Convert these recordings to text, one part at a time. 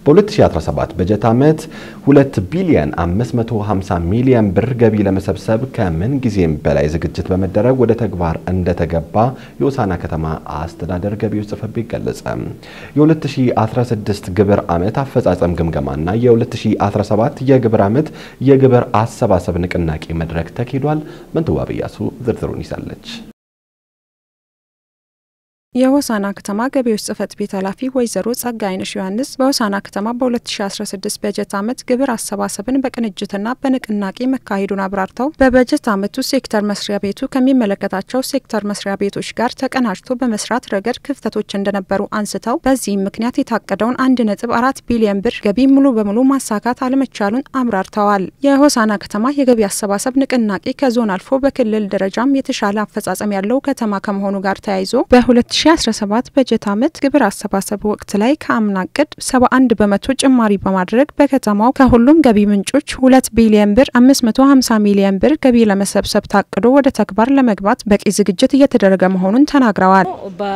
በ2017 በጀት ዓመት 2 ቢሊዮን 550 ሚሊዮን ብር ገቢ ለመሰብሰብ ከምን ጊዜም በላይ ዝግጅት በመደረግ ወደ ተግባር እንደተገባ የሆሳዕና ከተማ አስተዳደር ገቢዎች ጽሕፈት ቤት ገለጸ። የ2016 ግብር ዓመት አፈጻጸም ግምገማና የ2017 የግብር ዓመት የግብር አሰባሰብ ንቅናቄ መድረክ ተካሂዷል። ምንትዋብ እያሱ ዝርዝሩን ይዛለች። የሆሳዕና ከተማ ገቢዎች ጽሕፈት ቤት ኃላፊ ወይዘሮ ጸጋይነሽ ዮሐንስ በሆሳዕና ከተማ በ2016 በጀት ዓመት ግብር አሰባሰብን በቅንጅትና በንቅናቄ መካሄዱን አብራርተው በበጀት ዓመቱ ሴክተር መስሪያ ቤቱ ከሚመለከታቸው ሴክተር መስሪያ ቤቶች ጋር ተቀናጅቶ በመስራት ረገድ ክፍተቶች እንደነበሩ አንስተው በዚህም ምክንያት የታቀደውን አንድ ነጥብ አራት ቢሊዮን ብር ገቢ ሙሉ በሙሉ ማሳካት አለመቻሉን አብራርተዋል። የሆሳዕና ከተማ የገቢ አሰባሰብ ንቅናቄ ከዞን አልፎ በክልል ደረጃም የተሻለ አፈጻጸም ያለው ከተማ ከመሆኑ ጋር ተያይዞ በ 2017 በጀት ዓመት ግብር አሰባሰብ ወቅት ላይ ከአምና እቅድ 71 በመቶ ጭማሪ በማድረግ በከተማው ከሁሉም ገቢ ምንጮች 2 ቢሊዮን ብር 550 ሚሊዮን ብር ገቢ ለመሰብሰብ ታቅዶ ወደ ተግባር ለመግባት በቂ ዝግጅት እየተደረገ መሆኑን ተናግረዋል።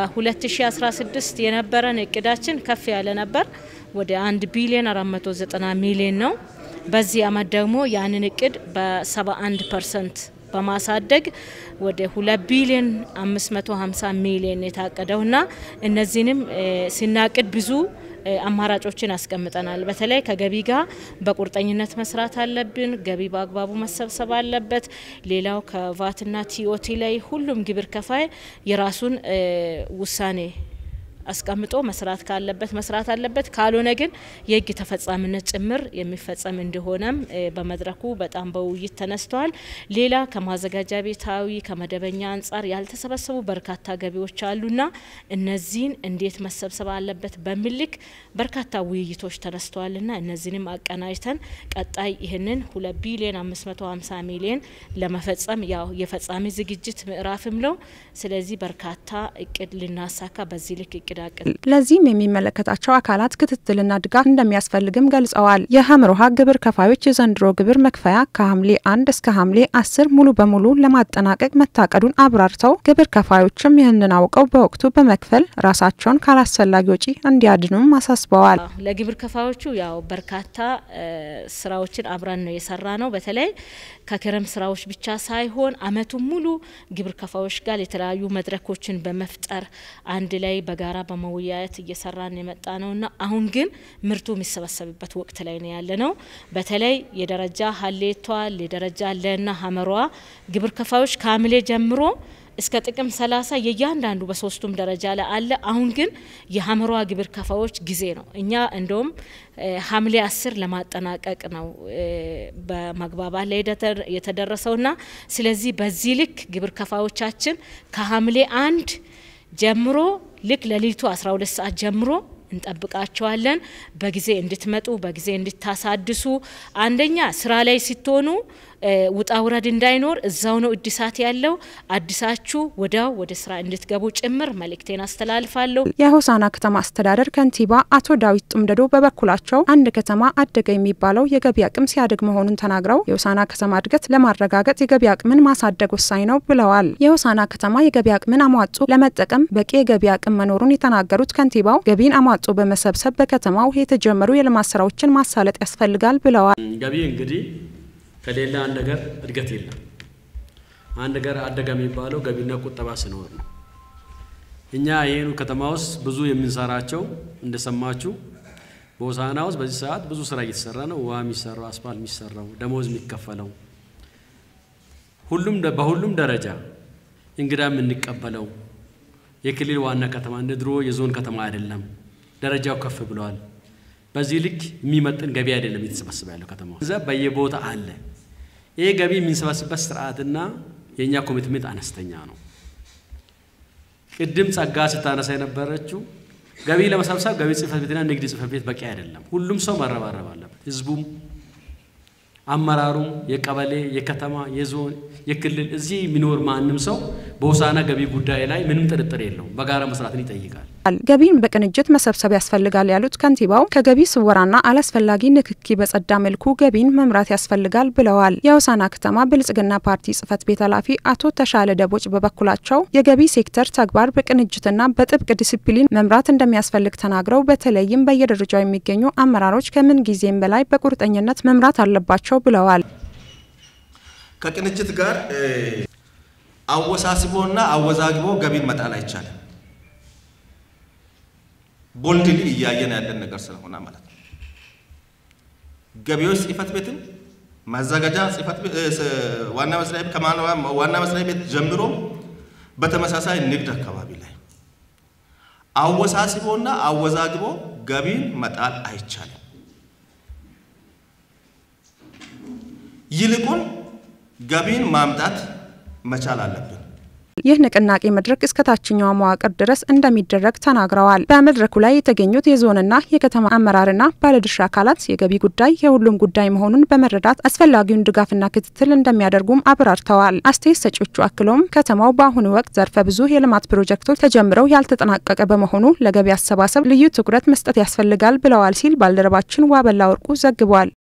በ2016 የነበረን እቅዳችን ከፍ ያለ ነበር። ወደ 1 ቢሊዮን 490 ሚሊዮን ነው። በዚህ ዓመት ደግሞ ያንን እቅድ በ71 ፐርሰንት በማሳደግ ወደ 2 ቢሊዮን 550 ሚሊዮን የታቀደውና እነዚህንም ሲናቅድ ብዙ አማራጮችን አስቀምጠናል። በተለይ ከገቢ ጋር በቁርጠኝነት መስራት አለብን። ገቢ በአግባቡ መሰብሰብ አለበት። ሌላው ከቫትና ቲኦቲ ላይ ሁሉም ግብር ከፋይ የራሱን ውሳኔ አስቀምጦ መስራት ካለበት መስራት አለበት። ካልሆነ ግን የሕግ ተፈጻሚነት ጭምር የሚፈጸም እንደሆነም በመድረኩ በጣም በውይይት ተነስተዋል። ሌላ ከማዘጋጃ ቤታዊ ከመደበኛ አንጻር ያልተሰበሰቡ በርካታ ገቢዎች አሉና እነዚህን እንዴት መሰብሰብ አለበት በሚል ልክ በርካታ ውይይቶች ተነስተዋልና እነዚህንም አቀናጅተን ቀጣይ ይህንን ሁለት ቢሊዮን አምስት መቶ ሀምሳ ሚሊዮን ለመፈጸም ያው የፈጻሚ ዝግጅት ምዕራፍም ነው። ስለዚህ በርካታ እቅድ ልናሳካ በዚህ ልክ እቅድ ለዚህም የሚመለከታቸው አካላት ክትትልና ድጋፍ እንደሚያስፈልግም ገልጸዋል። የሀምር ውሃ ግብር ከፋዮች የዘንድሮ ግብር መክፈያ ከሐምሌ አንድ እስከ ሐምሌ አስር ሙሉ በሙሉ ለማጠናቀቅ መታቀዱን አብራርተው ግብር ከፋዮችም ይህንን አውቀው በወቅቱ በመክፈል ራሳቸውን ካላስፈላጊ ወጪ እንዲያድኑም አሳስበዋል። ለግብር ከፋዮቹ ያው በርካታ ስራዎችን አብረን ነው የሰራ ነው። በተለይ ከክረም ስራዎች ብቻ ሳይሆን አመቱን ሙሉ ግብር ከፋዮች ጋር የተለያዩ መድረኮችን በመፍጠር አንድ ላይ በጋራ በመወያየት እየሰራን የመጣ ነውና አሁን ግን ምርቱ የሚሰበሰብበት ወቅት ላይ ነው ያለ ነው። በተለይ የደረጃ ሀሌቷ የደረጃ ለና ሀመሯ ግብር ከፋዮች ከሐምሌ ጀምሮ እስከ ጥቅም ሰላሳ የእያንዳንዱ በሶስቱም ደረጃ ላይ አለ። አሁን ግን የሀመሯ ግብር ከፋዮች ጊዜ ነው። እኛ እንደውም ሐምሌ አስር ለማጠናቀቅ ነው በመግባባት ላይ የተደረሰውና ስለዚህ በዚህ ልክ ግብር ከፋዮቻችን ከሐምሌ አንድ ጀምሮ ልክ ለሊቱ 12 ሰዓት ጀምሮ እንጠብቃቸዋለን። በጊዜ እንድትመጡ በጊዜ እንድታሳድሱ አንደኛ ስራ ላይ ስትሆኑ ውጣ ውረድ እንዳይኖር እዛው ነው እድሳት ያለው። አዲሳችሁ ወዲያው ወደ ስራ እንድትገቡ ጭምር መልእክቴን አስተላልፋለሁ። የሆሳዕና ከተማ አስተዳደር ከንቲባ አቶ ዳዊት ጡምደዶ በበኩላቸው አንድ ከተማ አደገ የሚባለው የገቢ አቅም ሲያድግ መሆኑን ተናግረው የሆሳዕና ከተማ እድገት ለማረጋገጥ የገቢ አቅምን ማሳደግ ወሳኝ ነው ብለዋል። የሆሳዕና ከተማ የገቢ አቅምን አሟጡ ለመጠቀም በቂ የገቢ አቅም መኖሩን የተናገሩት ከንቲባው ገቢን አሟጡ በመሰብሰብ በከተማው የተጀመሩ የልማት ስራዎችን ማሳለጥ ያስፈልጋል ብለዋል። ገቢ እንግዲህ ከሌላ አንድ ነገር እድገት የለም። አንድ ነገር አደገ የሚባለው ገቢና ቁጠባ ሲኖር ነው። እኛ ይህኑ ከተማ ውስጥ ብዙ የምንሰራቸው እንደሰማችሁ በሆሳዕና ውስጥ በዚህ ሰዓት ብዙ ስራ እየተሰራ ነው። ውሃ የሚሰራው፣ አስፋልት የሚሰራው፣ ደሞዝ የሚከፈለው ሁሉም በሁሉም ደረጃ እንግዳ የምንቀበለው የክልል ዋና ከተማ እንደ ድሮ የዞን ከተማ አይደለም። ደረጃው ከፍ ብለዋል። በዚህ ልክ የሚመጥን ገቢ አይደለም እየተሰበሰበ ያለው ከተማ እዛ በየቦታ አለ። ይህ ገቢ የምንሰበስበት ስርዓትና የእኛ ኮሚትሜንት አነስተኛ ነው። ቅድም ጸጋ ስታነሳ የነበረችው ገቢ ለመሰብሰብ ገቢ ጽሕፈት ቤትና ንግድ ጽሕፈት ቤት በቂ አይደለም። ሁሉም ሰው መረባረብ አለበት። ህዝቡም፣ አመራሩም፣ የቀበሌ፣ የከተማ፣ የዞን፣ የክልል እዚህ የሚኖር ማንም ሰው በሆሳዕና ገቢ ጉዳይ ላይ ምንም ጥርጥር የለውም። በጋራ መስራትን ይጠይቃል። ገቢን በቅንጅት መሰብሰብ ያስፈልጋል ያሉት ከንቲባው ከገቢ ስወራና አላስፈላጊ ንክኪ በጸዳ መልኩ ገቢን መምራት ያስፈልጋል ብለዋል። የሆሳዕና ከተማ ብልጽግና ፓርቲ ጽህፈት ቤት ኃላፊ አቶ ተሻለ ደቦጭ በበኩላቸው የገቢ ሴክተር ተግባር በቅንጅትና በጥብቅ ዲሲፕሊን መምራት እንደሚያስፈልግ ተናግረው በተለይም በየደረጃው የሚገኙ አመራሮች ከምን ጊዜም በላይ በቁርጠኝነት መምራት አለባቸው ብለዋል። ከቅንጅት ጋር አወሳስቦና አወዛግቦ ገቢን መጣል አይቻልም። ቦልድሊ እያየን ያለን ነገር ስለሆነ ማለት ነው። ገቢዎች ጽህፈት ቤትም ማዘጋጃ ጽህፈት ቤት ዋና መስሪያ ቤት ዋና መስሪያ ቤት ጀምሮ በተመሳሳይ ንግድ አካባቢ ላይ አወሳስቦና አወዛግቦ ገቢን መጣል አይቻልም። ይልቁን ገቢን ማምጣት መቻል አለብን። ይህ ንቅናቄ መድረክ እስከ ታችኛው መዋቅር ድረስ እንደሚደረግ ተናግረዋል። በመድረኩ ላይ የተገኙት የዞንና የከተማ አመራርና ባለድርሻ አካላት የገቢ ጉዳይ የሁሉም ጉዳይ መሆኑን በመረዳት አስፈላጊውን ድጋፍና ክትትል እንደሚያደርጉም አብራርተዋል። አስተያየት ሰጪዎቹ አክለውም ከተማው በአሁኑ ወቅት ዘርፈ ብዙ የልማት ፕሮጀክቶች ተጀምረው ያልተጠናቀቀ በመሆኑ ለገቢ አሰባሰብ ልዩ ትኩረት መስጠት ያስፈልጋል ብለዋል ሲል ባልደረባችን ዋበላ ወርቁ ዘግቧል።